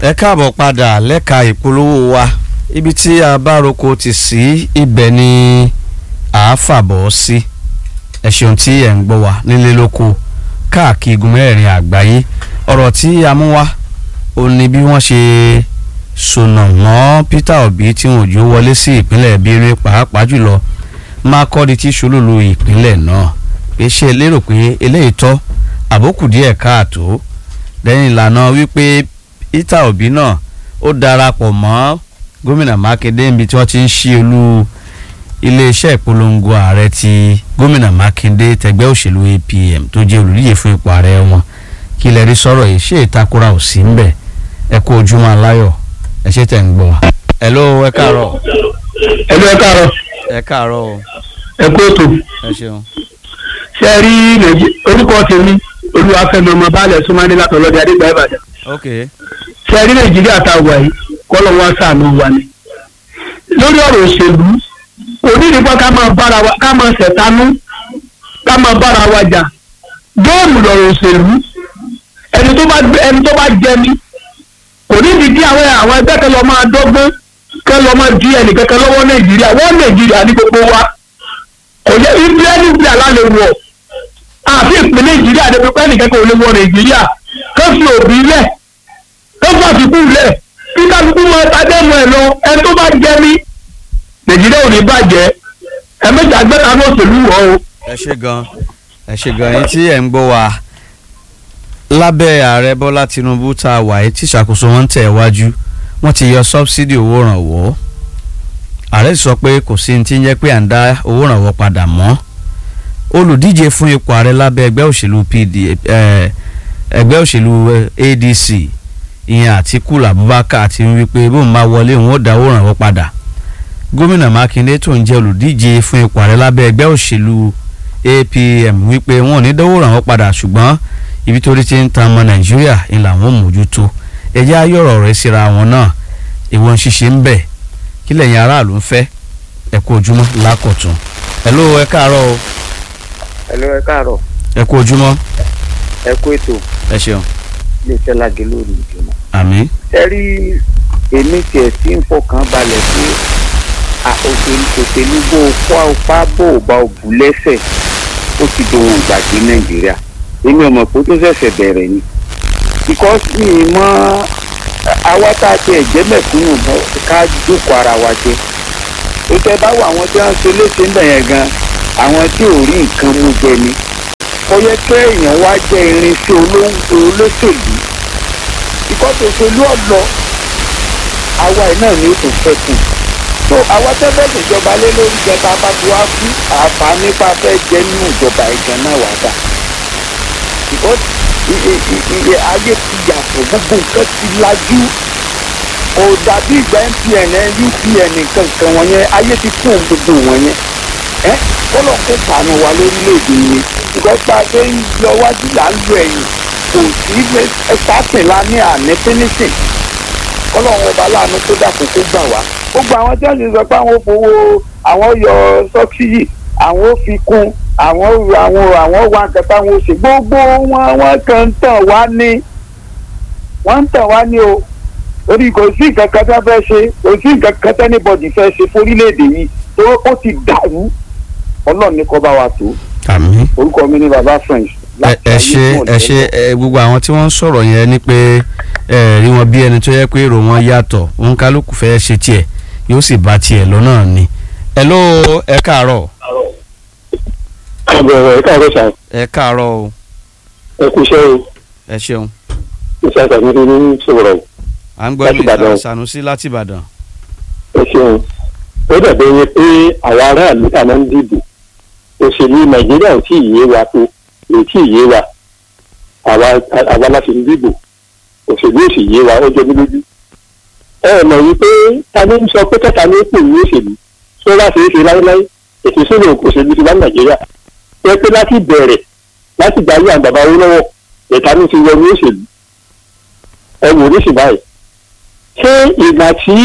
ẹ káàbọ̀ padà lẹ́ka ìpolówó wa ibi tí a bá roko ti sí ibẹ̀ ni à á fàbọ̀ sí ẹ ṣeun tí ẹ̀ ń gbọ́ wa nílé lóko káàkiri igun mẹ́rin àgbáyé ọ̀rọ̀ tí a mú wá ó ní bí wọ́n ṣe sọnà mọ́ Peter Obi tí wọn ò jó wọlé sí ìpínlẹ̀ Benue pàápàá jùlọ Makurdi tí ṣolólu ìpínlẹ̀ náà pé ṣe lérò pé eléyìí tọ́ àbókù díẹ̀ káàtó lẹ́yìn ìlànà wípé Peter Obi náà ó darapọ̀ mọ́ gómìnà Mákindé níbi tí wọ́n ti ń ṣí olú iléeṣẹ́ ìpolongo ààrẹ ti gómìnà Mákindé tẹgbẹ́ òṣèlú APM tó jẹ́ olùdíje fún ipò ààrẹ wọn kí lẹ rí sọ̀rọ̀ yìí ṣé ìtakora ò sí ńbẹ̀ ẹ kú ojúmọ́ aláyọ̀ ẹ ṣe tẹ̀ ń gbọ́ wa. hello ẹ káàárọ̀. ẹlú ẹ káàárọ̀ ẹ káàárọ̀ o ẹ kú ètò ẹ ṣeun. ṣe rí nàìjí orúkọ tèmi olúwàfẹ́mi ọmọ baálẹ̀ súnmọ́dé látọ̀lọ́dẹ adégbà ìbàdàn ok ṣe rí nàìjíríà tá a wà yìí kọ́lọ̀ wọn sàánú wa ni lórí ọ̀rọ̀ òṣèlú onídìípọ̀ ká máa bára wa ká máa ṣẹ̀tánú ká máa bára wa jà géèmù lọ̀rọ̀ òṣèlú ẹni tó bá ẹni tó bá jẹ mí kò nídìí kí àwọn àwọn ẹgbẹ́ kan lọ máa dọ́gbọ́n kẹ́ lọ máa di ẹnìkankan lọ́wọ́ nàìjíríà wọ́n nàìjíríà ní gbogbo wa kò yẹ ìpínlẹ̀ nípìnlẹ̀ alálẹ̀ wọ̀ àfi ìpínlẹ̀ nàìjíríà ní pípẹ́ nìkankan ò lè wọ nàìjíríà kó fi òbí lẹ̀ kó fi àfikún lẹ̀ kí kálukú máa tajẹ́ mọ́ ẹ̀ lọ ẹni tó bá jẹ mí nàìjíríà ò ní bàjẹ́ ẹ méjì agbẹ́ta ní òṣèlú wọ̀ o. ẹ ṣe gan ẹ ṣe gan yín tí ẹ ń gbọ́ wa lábẹ́ ààrẹ bọ́lá tinubu tá a wà yìí tí ìṣàkóso wọn ń tẹ̀ wájú wọ́n ti yọ sọ́bsidì owó ìrànwọ́ ààrẹ sọ pé kò sí ní ti ń jẹ́ pé à ń dá owó ìrànwọ́ padà mọ́ olùdíje fún ipò ààrẹ lábẹ́ ẹgbẹ́ òṣèlú pd ẹgbẹ́ òṣèlú adc ìyẹn àtikú abubakar ti ń wí pé bóun bá wọlé òun ó dá owó ìrànwọ́ padà gómìnà mákindé tó ń jẹ́ olùdíje fún ipò ààrẹ lábẹ́ ẹgbẹ́ òṣèlú apm wípé wọn ò ní dánwó ìrànwọ́ padà ṣùgbọ́n ibi tó rí ti ń tan ọmọ nàìjíríà ń làwọn mójútó ẹjẹ́ ayọ̀rọ̀ rẹ̀ síra wọn náà ìwọ̀n ṣíṣe ń bẹ̀ kí lẹ́yìn aráàlú ń fẹ́ ẹ kú ojúmọ́ lákọ̀tún ẹ ló ẹ káàárọ̀ o Hello, ẹ káàárọ̀ ẹ kú ojúmọ́ ẹ kú ètò ẹ ṣeun iléeṣẹ́ lágé lórí ìjùmọ̀. àmín ẹ rí èmi tiẹ̀ tí ń fọkàn balẹ̀ pé à, òṣèlú òṣèlú bó o kó apá bó o bá o bù lẹ́sẹ̀ ó ti dohun ìgbàgbé nàìjíríà èmi ò mọ̀ pé ó tó ṣẹ̀ṣẹ̀ bẹ̀rẹ̀ ni because mi ì mọ àwa tá a tiẹ̀ jẹ́ mẹ̀kúnnù mọ́ ká jókòó ara wa jẹ ó tẹ́ bá wọ àwọn tí wọ́n ń ṣe léṣe ń bẹ̀ yẹn gan àwọn tí ò rí nǹkan mú jẹ ni ó yẹ kí èèyàn wá jẹ irinṣẹ́ olóńgbò olóṣèlú ìkọ́sọ̀ òṣèlú ọ̀lọ́ àwa ẹ̀ náà ni ó tún fẹ́ kù so àwa tẹ́fẹ́ ìjọba lé lórí jẹta bá ti wá kú àǹfààní pa fẹ́ jẹ́ nínú ìjọba ìjọ náà wà dà because iye ayé ti yàtọ̀ gbogbo nǹkan ti lajú kò dàbí ìgbà MTN UPN nǹkan kan wọ̀nyẹn ayé ti kún gbogbo wọ̀nyẹn ẹ kọ́lọ̀ kó sànù wa lórílẹ̀‐èdè yìí because bá a ṣe ń lọ wájú là ń lo ẹ̀yìn kò sí starting la ní àní finishing kọ́lọ̀ wọn ọba láàánú tó dàpọ̀ kó gbà wá gbogbo àwọn tí wọ́n ti sọ pé àwọn fowó àwọn yọ sọ́kìyì àwọn ò fi kún àwọn àwọn àwọn wà nǹkan táwọn ò ṣe gbogbo wọn wọn kàn ń tàn wá ní wọ́n ń tàn wá ní o torí kò sí nǹkan kan tó fẹ́ ṣe kò sí nǹkan kan tẹ́nibọ̀dì fẹ́ ṣe fórílẹ̀-èdè yìí tó ó ti dàrú ọlọ́run ní kó bá wa tó àmín orúkọ mi ní baba french. ẹ ẹ ṣe ẹ ṣe ẹ gbogbo àwọn tí wọ́n ń sọ̀rọ̀ yẹn ni pé ẹ rí wọn bí ẹni tó yẹ pé èrò wọn yàtọ̀ òun kálukú fẹ́ ṣe tiẹ̀ yóò sì bá tiẹ̀ lọ́nà ni. ẹ ló ẹ káàárọ̀ àbẹ̀wò ẹ káàárọ̀ sàn ẹ káàárọ̀ o ẹ kú iṣẹ́ o ẹ ṣeun iṣẹ́ àtàkùn ní sọ̀rọ̀ à ń gbọ́ Láti mi Ìbàdàn. Sanusi láti Ìbàdàn. ẹ ṣeun ó dàbí ẹni pé àwọn aráàlú tá a máa ń dìbò òṣèlú nàìjíríà ò tí ì yé wa tó ò tí ì yé wa àwa àwa láti ń dìbò òṣèlú ò sì yé wa ó jẹ mí lójú. ẹ mọ̀ wípé ta ni ń sọ pé kẹta ní pò ní òṣèlú tó bá ṣe é ṣe láéláé ètò ìṣòro òṣèlú ti wá ní nàìjíríà ẹ pé láti bẹ̀rẹ̀ láti gbà yí àgbàbá owó lọ́wọ́ ẹ̀ka ní ti wọ ní òṣèlú ẹ wò ní sì báyìí ṣé ìgbà tí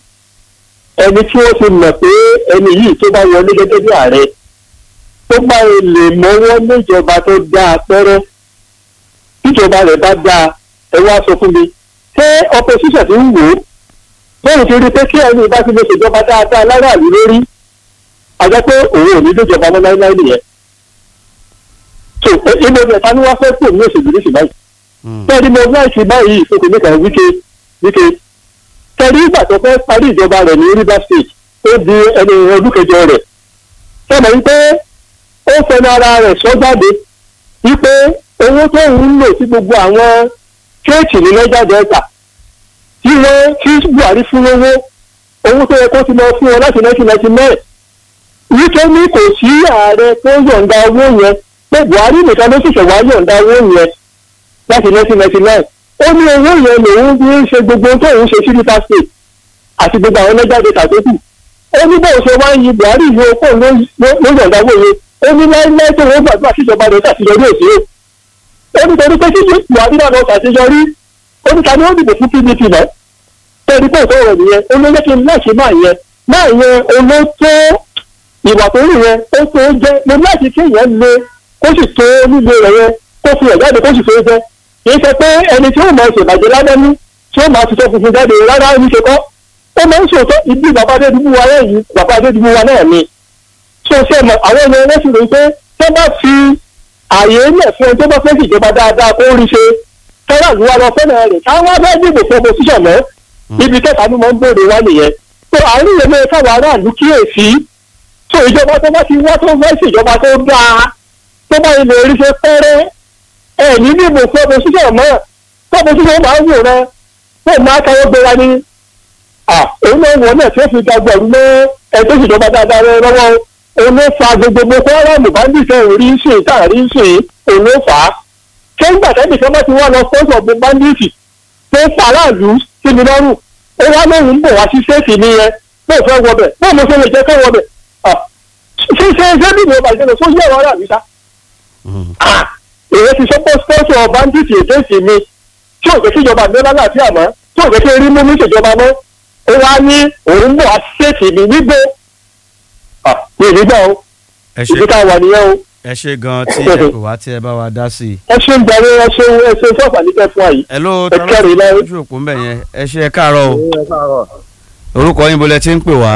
ẹni tí wọ́n ti mọ̀ pé ẹni yìí tó bá wọlé gẹ́gẹ́ bí ààrẹ tó bá lè mọ́wọ́ níjọba tó dáa pẹ́rẹ́ tíjọba rẹ̀ bá dáa ẹ wá sọ fún mi ṣé opposition ti ń wò ó bóun ti rí pé kí ẹni bá ti lè ṣèjọba dáadáa láràlú lórí àjọ pé òun ò ní déjọba mọ́ láíláí nìyẹn so ilé ọjà ta ni wọ́n fẹ́ pò ní òṣèlú ní ṣùgbọ́n tẹ́lí mo láìsí báyìí ìfòkè níta wíkẹ́ wíkẹ́ tẹ́lí ìgbà tó fẹ́ parí ìjọba rẹ̀ ní Rivers State ó di ẹni ọdún kẹjọ rẹ̀ sọmọ wípé ó fẹnu ara rẹ̀ sọ jáde wípé owó tó ń lò sí gbogbo àwọn kéèkì ní Niger Delta tí wọ́n tí Buhari fún lówó owó tó yẹ kó ti lọ fún wọn láti nineteen ninety nine wíkẹ́ ní kò sí ààrẹ tó yọ̀ǹda owó yẹn pé Buhari nìkan ló sì ṣẹ̀wá yọ̀ǹda owó yẹn láti nineteen ninety nine ó ní owó yẹn lòun fi ń ṣe gbogbo tó ń ṣe sí Rivers State àti gbogbo àwọn Niger Delta tó kù ó ní bóun ṣe wá ń yin Buhari yìí okó ló yọ̀ǹda owó yẹn ó ní láíláí tó wọ́n gbàdúrà síjọba rẹ̀ ṣàṣeyọrí òsì ó ní torí pé títí Buhari náà lọ ṣàṣeyọrí ó ní ta ni ó dìbò fún PDP náà tẹ́lifí pé ìtọ́wọ̀ nìyẹn ó ló yẹ kí n náà ṣe máa yẹn máa yẹn olóòtó ìwà tó rí yẹn ó tó jẹ́ mo láti kí èèyàn le kó sì tó nílé rẹ̀ yẹn kó fi ẹ̀ jáde kó sì tó jẹ́ kì í ṣe pé ẹni tí ó máa ṣèbàjẹ́ lábẹ́nú tí ó máa fi tọ́ funfun jáde rárá ní ṣe kọ́ ó máa ń ṣòótọ́ ibi bàbá adédúgbò wa náà yìí bàbá adédúgbò wa náà ni ṣé o ṣe mọ àwọn ọmọ ẹgbẹ́ sì rò pé tó bá fi àyè lẹ̀ fún ẹni tó bá fẹ́ ṣèjọba dáadáa kó rí ṣe tọ́lá ìlú wa lọ fẹ́ràn rẹ̀ káwọn abẹ́ dìbò fún opposition mọ́ ibi kẹta ni mo ń bèrè wá nìyẹn tó àárín yẹn mẹ́rin káwọn aráàlú kíyèsí tó ìjọba tó bá ti wá tó fẹ́ ṣèjọba tó dáa tó bá ilé orí ṣe pẹ́rẹ́ ẹ̀ ní dìbò fún opposition mọ́ tó opposition máa ń wò rẹ tó máa káwọ́ gbéra ní òun náà wọ̀ náà tí ó fi gbàgbọ́ ọ̀run mọ́ ẹ̀ tó ṣèjọba dáadáa rẹ lọ́wọ́ òun ló fa gbogbo gbogbo fọ́ọ̀rọ̀mù bandits orí ń sìn táàrí ń sìn òun ló fà á ṣé nígbà tẹ́lẹ̀ kan bá ti wá lọ sponsor gbogbo bandits tó ń pa aráàlú sí mi lọ́rùn ó wá lóhùn ń bọ̀ wá sí ṣéèkì nìyẹn bóun fẹ́ wọbẹ̀ bóun mo fẹ́ lè jẹ́ kó wọbẹ̀ ṣé ṣé ṣé bí ìwọ bàjẹ́ lọ sójú ẹ̀rọ aráàlú sá. èyí ti sọ pé sponsor bandits èdèsì mi tí ò jẹ́ kí ìjọba mi lálàáfíà mọ́ tí ò jẹ́ kí erí mú mi ṣèjọba mọ́ ó wá ní òun bọ̀ wá sí ṣéèkì mi nígbó mi ì nígbà o ẹ ìdí ṣe ká wà nìyẹn o ẹ ṣe gan tí ẹ pè wá tí ẹ bá wa dá sí i. ẹ ṣe ń gbàgbé ẹ ṣe ẹ ṣe sọ́ọ̀fà nípẹ́ fún àyè. ẹ ló Ẹ kẹ́rì tọ́lá lẹ́yìn. ojú òpó ń bẹ̀ yẹn ẹ ṣe ẹ káàárọ̀ o orúkọ yín bolẹ̀ tí ń pè wá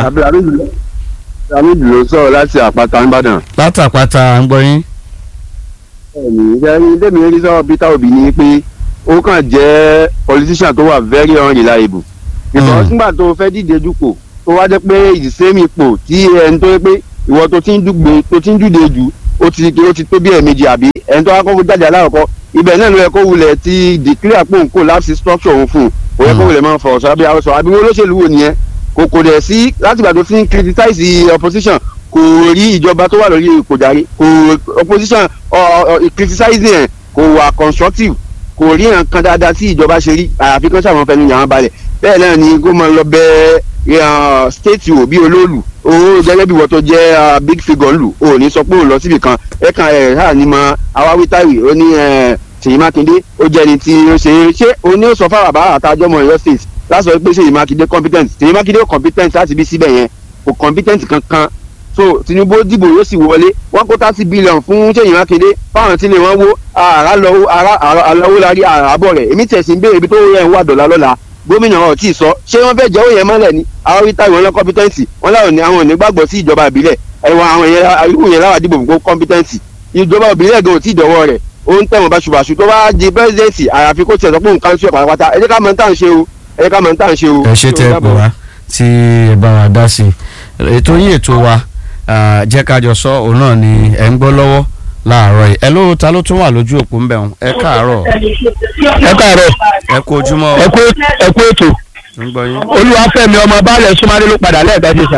Hamid ló sọ̀rọ̀ láti àpáta nìbàdàn. látàpátá à ń gbọ́ yín. ẹ̀mí ìṣẹ́yìn tèmi rí sọ̀rọ̀ Peter Obi ni pé ó kàn jẹ́ politician tó wà very unreliable. because Mm. nígbà tó fẹ́ díje dupò tó wá jẹ́ pé ìsẹ́mi ipò tí ẹni tó yẹ pé ìwọ tó ti ń dùgbò tó ti ń dùde jù ó ti ó ti tó bí ẹ̀ẹ̀mejì àbí ẹni tó wá kọ́kọ́ jáde aláwọ̀kọ́ ibẹ̀ náà ló yẹ kó wulẹ̀ ti declare pé òun kò láti structure òun fún un ó yẹ kó Mm. wulẹ̀ máa fọ̀rọ̀ sọ àbí àwọn sọ àbí wọ́n olóṣèlú wo nìyẹn kò kò dẹ̀ sí látìgbà tó ti ń criticize opposition kò rí ìjọba tó wà lórí ipò jàre kò opposition ọ ọ criticizing ẹ̀ kò wà constructive kò rí nǹkan dáadáa tí ìjọba ṣe rí àyàfi kan sáwọn fẹnu yàrá balẹ̀ bẹ́ẹ̀ náà ni kó máa lọ bẹ́ẹ̀ state wo bí olóòlù owó gẹ́gẹ́ bí wọ́n tó jẹ́ ah, big figure lù ò ní sọ pé òun lọ síbi kan ẹ̀ka ẹ̀ hà ní mọ awáwítàwí ó ní eh, Ṣèyí Mákindé ó jẹ́ ẹni tí ó ṣe é ṣé òun ni ó sọ fáwọn àbá àtàjọ́ ọmọ Ọ̀yọ́ state lásọ pé Ṣèyí Mákindé competent Ṣèyí Mákindé ó competent láti bí síbẹ̀ yẹn kò competent kankan so Tinubu dìbò yóò sì wọlé wọn kó thirty billion fún Ṣèyí Mákindé fáwọn tí lè wọn wo àrà lọ àrà àlọwọ lárí àràbọ rẹ èmi tẹsí ń béèrè ibi tó yẹ ń wà dọ̀là lọ́la gómìnà ọ̀ tí ì sọ ṣé wọ́n fẹ́ jẹ́ òye mọ́lẹ̀ ni àwọn wíta ìwọ̀n lọ competency wọ́n láwọn ní àwọn ò ní gbàgbọ́ sí ìjọba ìbílẹ̀ ẹ̀wọ̀n àwọn yẹn irú yẹn láwà dìbò fún competency ìjọba ìbílẹ̀ gan ò tí ì dọ̀wọ́ rẹ̀ ó ń tẹ̀wọ̀n báṣubàṣu tó bá di presidency àyàfi kó tiẹ̀ sọ pé òun kan sí ọ̀ pátápátá ẹ jẹ́ ká mọ̀ ní tà ń ṣe o ẹ jẹ́ ká mọ̀ ní tà ń ṣe o. ẹ ṣe tẹ ẹ pè wá tí ẹ bá wa dá sí i ètò yín ètò wa ah, jẹ́ ká jọ sọ òun náà ni ẹ ń gbọ́ lọ́wọ́ láàárọ̀ yìí ẹ ló ta ló tún wà lójú òpó ń bẹ̀ wọn ẹ káàárọ̀ ẹ káàárọ̀ ẹ kú ojúmọ́ ẹ kú ẹ kú ètò ń gbọ́ yín. olúwàfẹ́mi ọmọ baálẹ̀ súnmọ́lé ló padà lẹ́ẹ̀kan sí sa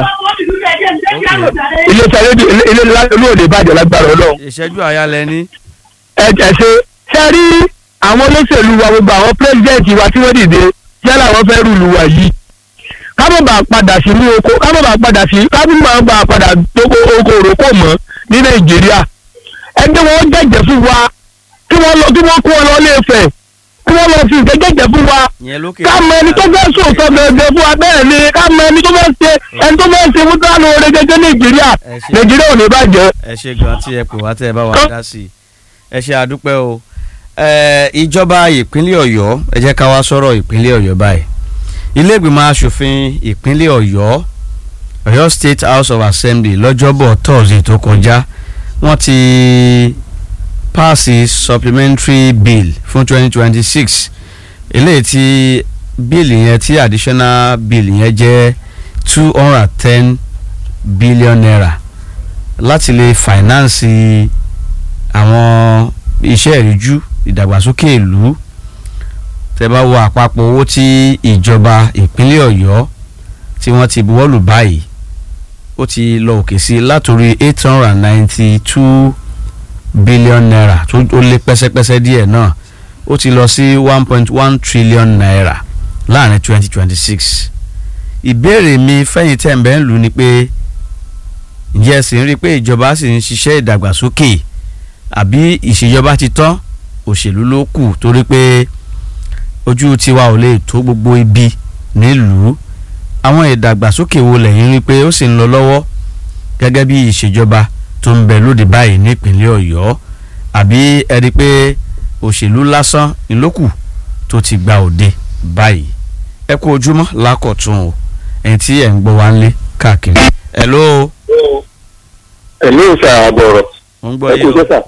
ilé iṣẹ́ rédíò ilé ilé olóòdè ìbàdàn lágbára ọlọ́run ìṣẹ́jú àyà lẹ ní. ẹ ẹ ṣe ṣe rí àwọn olóṣèlú wa gbogbo àwọn pírẹsidẹ́ǹtì wa tí wọ́n dìde yálà wọ́n fẹ́ rúlu wa yìí ká má bàa padà sí ní oko ká má bàa padà sí ká má bàa padà tóko oko òrókò mọ́ ní nàìjíríà ẹni wọ́n jẹ́jẹ́ fún wa kí wọ́n lọ kí wọ́n kó wọn lọ ilé Ifẹ̀ kí wọ́n lọ fi ìfẹ́ jẹ́jẹ́ fún wa ìyẹn lókè. ká mọ ẹni tó fẹ́ sòótọ́ gẹ́gẹ́ fún wa bẹ́ẹ̀ ni ká mọ ẹni tó fẹ́ ṣe ẹni tó fẹ́ ṣe fún tánú oore gẹ́gẹ́ nàìjíríà Ẹ ṣé. nàìjíríà ò ní bàjẹ́. ẹ ṣe gan tí ẹ pè wá tẹ ẹ bá wa dá sí i ẹ ṣe àdúpẹ́ o Eh, ìjọba ìpínlẹ̀ ọ̀yọ́ ẹ jẹ́ ká wá sọ̀rọ̀ ìpínlẹ̀ ọ̀yọ́ báyìí ilé ìgbìmọ̀ asòfin ìpínlẹ̀ ọ̀yọ́ ọ̀yọ́ state house of assembly lọ́jọ́bọ̀ thursday tó kọjá wọ́n ti paasi supplementary bill fún 2026 eléyìí tí bíìlì yẹn tí additional bill yẹn jẹ́ two hundred and ten billion naira láti lè finance àwọn iṣẹ́ ìríjú ìdàgbàsókè ìlú tẹ́ bá wo àpapọ̀ owó tí ìjọba ìpínlẹ̀ ọ̀yọ́ tí wọ́n ti buwọ́lù báyìí ó ti lọ òkè sí látòrí eight hundred and ninety two billion naira tó ó lé pẹ́sẹ́pẹ́sẹ́ díẹ̀ náà ó ti lọ sí one point one trillion naira láàrin twenty twenty six ìbéèrè mi fẹ́yìn tẹ̀ ń bẹ́ẹ̀ lù ni pé ǹjẹ́ ẹ sì ń rí i pé ìjọba sì ń ṣiṣẹ́ ìdàgbàsókè àbí ìṣèjọba ti tán òṣèlú ló kù torí pé ojú tiwa ò lè tó gbogbo ibi nílùú àwọn ìdàgbàsókè wo lẹ́yìn rí i pé ó sì ń lọ lọ́wọ́ gẹ́gẹ́ bí ìṣèjọba tó ń bẹ lóde báyìí nípínlẹ̀ ọ̀yọ́ àbí ẹ rí i pé òṣèlú lásán ìlókù tó ti gba òde báyìí ẹ kú ojúmọ́ lákọ̀tún o ẹ̀yin tí ẹ̀ ń gbọ́ wá ń lé káàkiri ẹ̀ ló ẹ̀mí ìfẹ́ àbọ̀rọ̀ mo ń gbọ́ ẹ yìí kú o sẹ́sà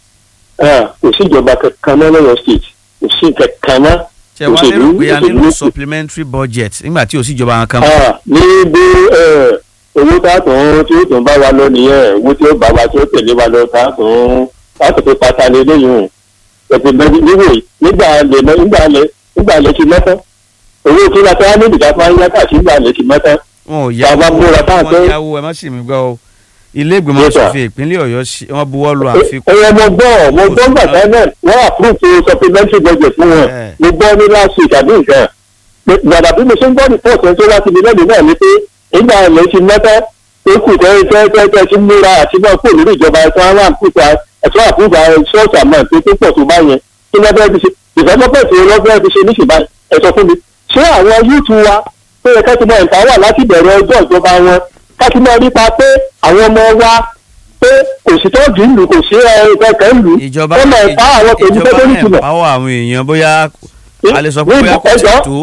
kò sí ìjọba kankan náà lọ́yọ̀ state kò sí kankan náà ṣe wá lérò òṣèlú- pé a nílò òṣèlú- supplementary budget nígbà tí ò sí ìjọba kan mọ́. Ah, ní bí eh, owó tààtàn tí ó tún bá wa lọ nìyẹn owó tí ó bá wa tí ó tẹ̀lé wa lọ tààtàn láti fi pátá lé léyìn o ẹ̀sìn bẹ́ẹ̀ níwò nígbà lè mọ nígbà lè nígbà lè ti mẹ́tọ́ owó tí wọ́n ti wá níbi ká fún ayé káàkiri nígbà lè ti mẹ́tọ́ wọn ò Tá a bá yáwó múra tá a wọn pé- yáwó ẹ má sì mí gbọ́ o ilé ìgbìmọ̀ Yes, sir. asòfin ìpínlẹ̀ ọ̀yọ́ ṣe- wọ́n buwọ́ lu àfikún ẹ̀yẹ mo gbọ́ mo gbọ́ gbàgbọ́ náà wọ́n approve supplementary budget fún wọn Eh. mo gbọ́ ní last week àbí nǹkan gbàdà bí mo ṣe ń gbọ́ report ẹ̀ tó láti ibi lẹ́nu náà ni pé nígbà ilẹ̀ ti mẹ́tẹ́ tó kù tẹ́ tẹ́ tẹ́ tẹ́ ti múra àti náà kò lórí ìjọba ẹ̀tọ́ àwọn àpúta ẹ̀tọ́ àpúta ṣọ́ọ̀ṣì àmọ́ tó tó pọ̀ tó bá yẹn kí lọ́fẹ́ fi ṣe ìfẹ́sọ́pẹ̀sì lọ́fẹ́ fi ṣe níṣì báyìí ẹ sọ fún mi ṣé àwọn yúùtù wa tó yẹ ká ti mọ ìpáwà láti bẹ̀rẹ̀ ọjọ́ ìjọba wọn ká ti mọ nípa pé àwọn ọmọ wa pé kò sí tọ́jú ìlú kò sí ẹ̀ẹ́dẹ́gbẹ̀kẹ́ ìlú ìjọba wọ́n mọ̀ ìpá àwọn tèmi ìjọba tó tó nítumọ̀ ẹ̀páwọ̀ àwọn èèyàn bóyá a lè sọ pé ní bóyá kò tí ẹjọ́ tó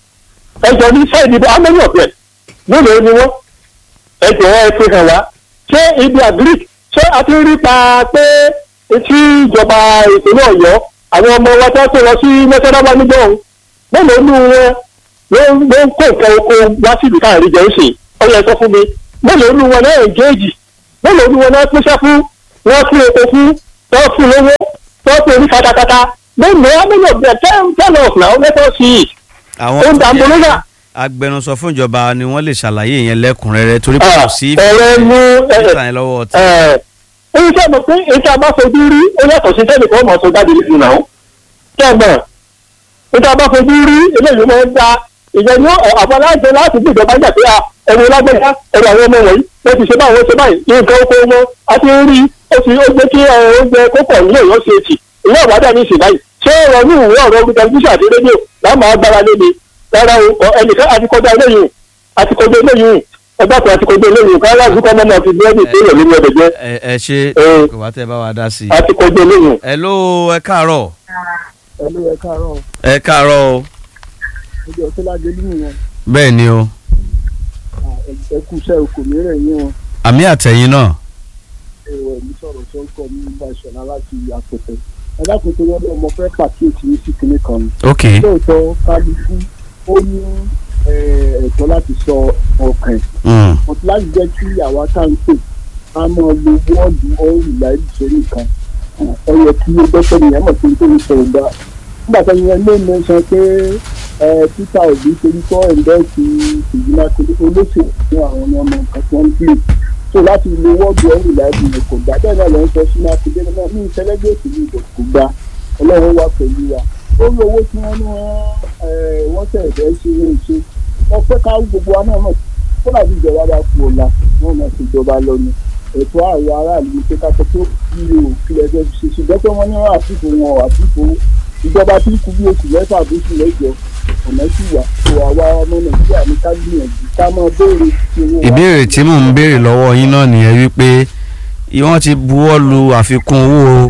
ẹjọ́ ní sẹ́ẹ̀dì bá mẹ́rin ọ̀bẹ mélòó ni wọ́n ẹjọ́ ẹ fi hàn wá ṣé ibi agric ṣé a ti rí pa pé etí ìjọba ìpínlẹ̀ ọ̀yọ́ àwọn ọmọ wa tó tó lọ sí mẹ́sàdáwá nígbà ọ̀hún mélòó ni wọn ló ń ló ń kó nǹkan oko wá síbi káàrí jẹ́ òsè ọ̀yẹ́ sọ fún mi mélòó ni wọn náà engage mélòó ni wọn náà pèsè fún wọn fún epo fún wọn fún lówó wọn fún orí katakata mélòó mélòó bẹ̀ tell tell us now let us see it àwọn ó ń tó dààmú jẹ́ lọ́gà. agbẹnusọ fún ìjọba ni wọ́n lè ṣàlàyé yẹn lẹ́kùnrẹ́rẹ́ torí pé kò sí ọ̀rẹ́ mú ìfìsàn yẹn lọ́wọ́ ọtí. ẹ̀yìn tí a mọ̀ pé èyí tí a bá fojú rí ó yàtọ̀ sí sẹ́nì kan mọ̀ tó jáde nínú náà kẹ́gbọ̀n èyí tí a bá fojú rí eléyìí máa ń da ìyẹn ní àfọlájẹ láti bí ìjọba jà pé à ẹ̀rọ lágbèjà ẹ̀rọ àwọn ọmọ wọ̀nyí wọ́n ti ṣe báyìí wọ́n ṣe báyìí ní nǹkan oko wọn a ti ń rí ó ti ó jẹ́ kí ẹ, oúnjẹ kópọ̀ nílé ìyọ́ ṣe ètì ìyá ìwádà ní ìsìn báyìí ṣé ọ̀rọ̀ ní ìwé ọ̀rọ̀ orí tẹlifíṣàn àti rédíò láwọn máa gbára lé mi rárá o ọ, ẹnìkan àti kọjá eléyìí o àti kọjá eléyìí o ẹgbẹ́ kan àti kọjá eléyìí o káyọ̀ àti kọ́mọ́ náà fi búrẹ́dì tó yẹ nínú ẹ̀dẹ̀ jẹ́ ẹ ẹ ṣe Eh. kò wá tẹ bá wa dá sí i. àti kọjá eléyìí o. ẹ ló ẹ káàárọ̀ ẹlú ẹ káàárọ̀ ẹ káàárọ̀ o ọjọ́ tó lájẹ nínú wọn bẹ́ẹ̀ ni o ẹ kú iṣẹ́ okò mìíràn yín wọn àmì àtẹ̀yìn náà ẹwọ ẹmí sọ̀rọ̀ tó ń kọ ní bá ìṣọ̀lá láti àpẹtẹ ẹ dákun tó yọ ọmọ fẹ́ pàkíyèsí ní sí kinní kan ni ok lóòótọ́ kálukú ó ní eh, ẹ̀tọ́ láti sọ ọkàn ẹ̀ mm. mo ti láti jẹ́ kí àwa tá à ń pè ká máa lo wọ́ọ̀dù ọ̀hún ìlà ìṣeré kan ẹ yẹ kí ó gbẹ́sẹ̀ nìyẹn mọ̀ pé nítorí sọ̀rọ̀ gbà nígbà tó yẹn lé mi sọ pé ẹ peter obi torí kọ́ ẹ̀ńdẹ́ẹ̀sì ìgbìmọ̀ akéde olóṣèlú fún àwọn ọmọ nǹkan tí wọ́n ń pè so láti lo wọ́ọ̀dù ọ̀hún ìlà ìṣeré kò gbà bẹ́ẹ̀ náà lọ sọ sínú akéde náà ní ìṣẹ́lẹ́gbẹ́ òṣèlú ìbò kò gbà ọlọ́run wà pẹ̀lú wa ó rí owó tí wọ́n ní wọ́n wọ́n tẹ̀ ẹ̀fẹ́ ṣe é ṣe wọ́n fẹ́ ká gbogbo wa náà mọ̀ kó dàbí ìjọba bá kú ọ̀la wọ́n máa ṣe ìjọba lọ ni ẹ̀tọ́ àwọn aráàlú ní pé ká sọ pé kí o kí lẹ fẹ́ ṣe ṣùgbọ́n pé wọ́n ní wọ́n àtúntò wọn àtúntò ìjọba tí kú bí oṣù mẹ́fà bí oṣù mẹ́jọ ọ̀nà sì wà tó àwa ọmọ nàìjíríà ní ká gbìyànjú ká máa béèrè ti owó wa. ìbéèrè tí mò ń béèrè lọ́wọ́ yín náà nìyẹn wípé wọ́n ti buwọ́ lu àfikún owó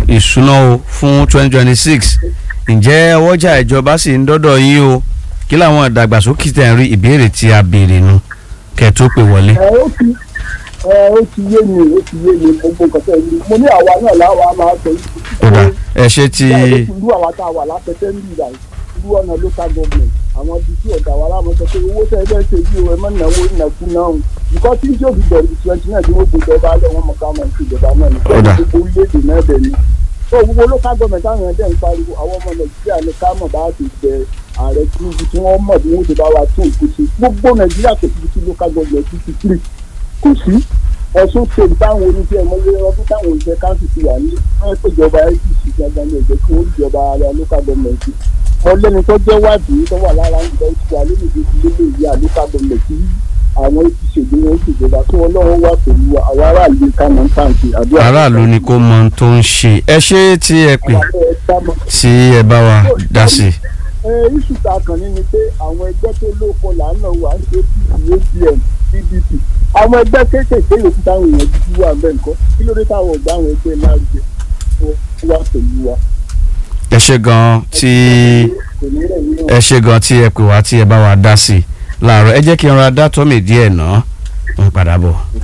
ìṣúná o fún twenty twenty six ǹjẹ́ ọwọ́jà ìjọba sì ń dọ́dọ̀ yín o kí làwọn ìdàgbàsókè tẹ̀ ń rí ìbéèrè tí a béèrè nu kẹ́ ẹ tó pè wọlé. ẹ ó ti ẹ ó ti yé mi ó ti yé mi gbogbo nǹkan tẹ̀ ní mo ní àwa náà láwa máa sọ yìí. ó dà ẹ ṣe ti irú àwa tá a wà lápẹtẹ ń bìrà irú ọ̀nà local government àwọn ibi tí ọ̀gá wa láwọn sọ pé owó tẹ́ ẹ bẹ́ẹ̀ ṣe yí o ẹ má náwó ìnàkú náà o nǹkan tí yóò fi bẹ̀rù twenty nine tí wọ́n gbé ìjọba alẹ́ wọn mọ̀ ká máa ń ṣe ìjọba náà ní Ó dà. gbogbo orílẹ̀-èdè náà bẹ̀ ni. tó gbogbo local government àwọn ẹ̀dẹ̀ ń pariwo àwọn ọmọ nàìjíríà ní ká mọ̀ bá ti bẹ ààrẹ tinubu tí wọ́n mọ̀ bí wọ́n ti bá wa tó nǹkan ṣe gbogbo nàìjíríà kò sí sí local government ti three kò sí ẹ̀sùn ṣe táwọn oníṣẹ́ ìmọ̀lẹ́ ọdún táwọn oníṣẹ́ káńsì ti wà ní wọ́n pè ìjọba apc gangan ní ẹ̀jẹ̀ kí wọ́n ìjọba ara local government ọlẹ́ni tó jẹ́ wádìí tó wà lára ń gbọ́ ìtura lónìí tó ti lélẹ̀ ìyá local government tí àwọn apc èdè wọn ṣèjọba tí wọ́n lọ́wọ́ wà pẹ̀lú àwọn aráàlú kánà ń tàǹtì àdúrà. aráàlú ni kò mọ ohun tó ń ṣe ẹ ṣe tí ẹ pè tí ẹ bá wa dá sí i. iṣu ta kàn ní ni pé àwọn ẹgbẹ́ tó lóko làánà wà ń ṣe apm pdp àwọn ẹgbẹ́ kéékèèké yòókù táwọn èèyàn dúdú wà bẹ́ẹ̀ nǹkan kí ló dé táwọn ọ̀gá àwọn ẹgbẹ́ lárugẹ wà pẹ̀lú wa. ẹ ṣe gan tí kò ní rẹ̀ nínú ẹ ṣe gan tí ẹ pè wá tí ẹ bá wa dá sí i láàárọ̀ ẹ jẹ́ kí n ra dátọ́mì díẹ̀ náà ń padà bọ̀.